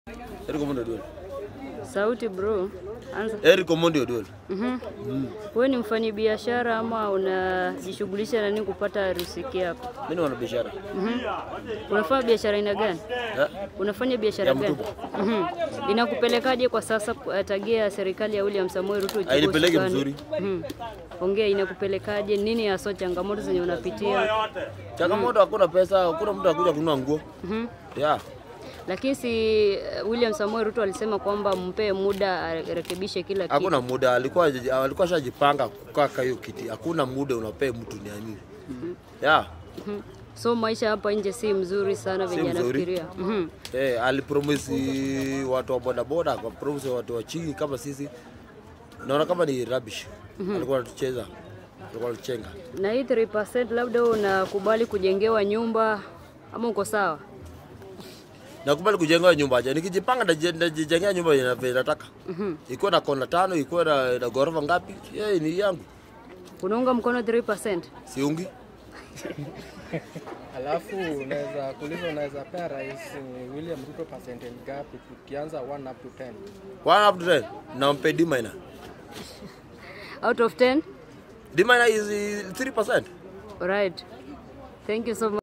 Eric Omondi Oduor. Sauti bro, anza. Eric Omondi Oduor. Mhm. Wewe ni mfanyi biashara ama unajishughulisha na nini kupata riziki yako? Mimi ni mwanabiashara. Mhm. Unafanya biashara aina gani? Eh? Unafanya biashara Ya gani? mtumba. Mhm. Inakupelekaje kwa sasa eh, tagia serikali ya William Samoei Ruto ichukue Hainipeleki usukani? mzuri. Mhm. Ongea, inakupelekaje? Nini hasa changamoto zenye unapitia? Changamoto hakuna pesa, hakuna mtu akuja kununua nguo. Mhm. Yeah. Lakini si eh, William Samoei Ruto alisema kwamba mpe muda arekebishe kila kitu. Hakuna muda, alikuwa alikuwa shajipanga kukaa kwa hiyo kiti. Hakuna muda unapea mtu ni nini. Yeah. Mhm. So maisha hapa nje si mzuri sana Si venye mzuri. anafikiria. Mhm. Eh, alipromisi watu wa bodaboda, akapromisi watu wa chini kama sisi. Naona kama ni rubbish. Alikuwa anatucheza. Alikuwa anatuchenga. Na hii 3% labda unakubali kujengewa nyumba ama uko sawa? Nakubali kujenga nyumba aje. Nikijipanga ndaje- ndajijengea nyumba yenye na- nataka. Mhm. Ikuwe na kona tano, ikuwe na, na ghorofa ngapi? Yeye ni yangu. Unaunga mkono 3%? Siungi. Alafu unaweza kuuliza, unaweza pea rais eh, William Ruto percentage ngapi tukianza 1 up to 10? One up to ten. Nampe D minor. Out of 10? D minor is uh, 3%. Alright. Thank you so much.